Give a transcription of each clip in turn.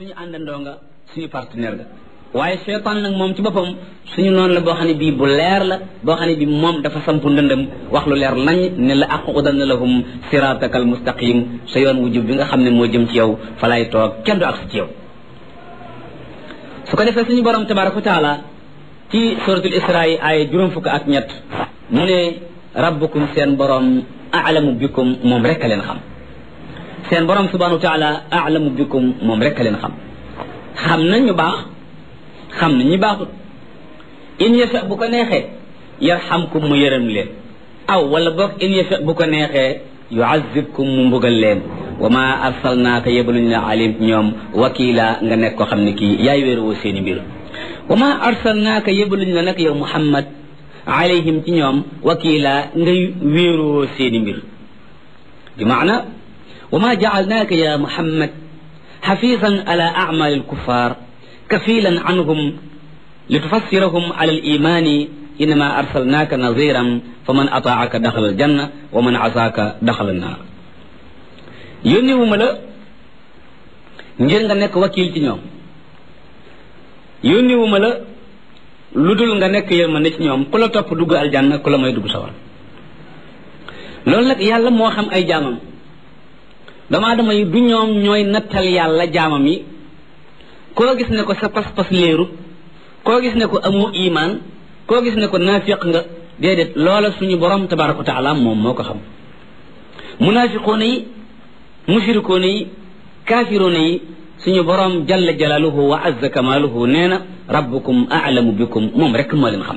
suñu àndandoo nga suñu partenaire nga waaye seytaan nag moom ci boppam suñu noonu la boo xam ne bii bu leer la boo xam ne bii moom dafa sampu ndëndëm wax lu leer nañ ne la aqudanna lahum sirataka al mustaqim sa yoon wu jub bi nga xam ne moo jëm ci yow fa lay toog kenn du ak ci yow su ko defee suñu borom tabaraka wa taala ci suratul isra yi ay juróom fukk ak ñett mu ne rabbukum seen borom alamu bikum moom rek a leen xam seen borom subhanahu wa taala alamu bikum moom rek a leen xam xam na ñu baax xam na ñu baaxut in yasha bu ko neexee yarhamkum mu yërëm leen aw wala boog in yasha bu ko neexee yuazibkum mu mbugal leen wa ma arsalnaaka yebaluñ la alim ñoom wakila nga nekk ko xam ne kii yaay wéeruwoo seeni mbir wa ma arsalnaaka yebaluñ la nag yow muhammad alayhim ci ñoom wakila ngay wéeruwoo seeni mbir bi maana wa ma jaalnaaka ya muhammad xafisan ala acmaali alkuffar kafilan anhum litufassirahum ala alimani innama arsalnaaka naziran fa man ataaka daxala aljanna wa man asaaka daxala annaar yónni wu ma la ngir nga nekk wakil ci ñoom yónni wu ma la lu dul nga nekk yërmande ci ñoom ku la topp dugg aljanna ku la may dugg sawar loolu nag yàlla moo xam ay jaamam doomu aadama yi du ñoom ñooy nattal yàlla jaamam yi koo gis ne ko sa pas-pas léeru koo gis ne ko amoo imaan koo gis ne ko naafiq nga déedéet loola suñu borom tabaraka wa taala moom moo ko xam munaafiqoona yi mushrikoona yi kaafiroona yi suñu borom jalla jalaaluhu wa azza kamaaluhu nee na rabbukum aalamu bikum moom rek moo leen xam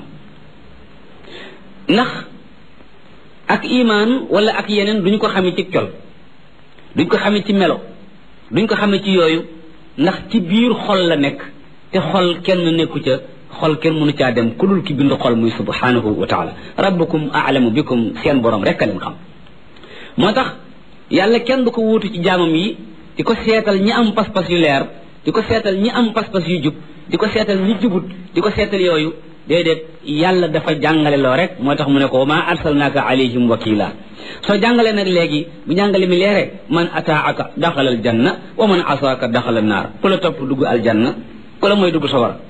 ndax ak imaan wala ak yeneen duñu ko xamee ci col duñ ko xamee ci melo duñ ko xamee ci yooyu ndax ci biir xol la nekk te xol kenn nekku ca xol kenn mënu caa dem ku dul ki bind xol muy subhanahu wa taala rabbukum aalamu bikum seen borom rek a leen xam moo tax yàlla kenn du ko wuutu ci jaamam yi di ko seetal ñi am pas-pas yu leer di ko seetal ñi am pas-pas yu jub di ko seetal ñi jubut di ko seetal yooyu déedéet yàlla dafa jàngale loo rek moo tax mu ne ko wa ma arsalnaaka alayhim wakila soo jàngalee nag léegi bu jàngale mi leere man ataaka daxala al janna wa man asaaka daxala naar ku la topp dugg al janna ku la mooy dugg sawara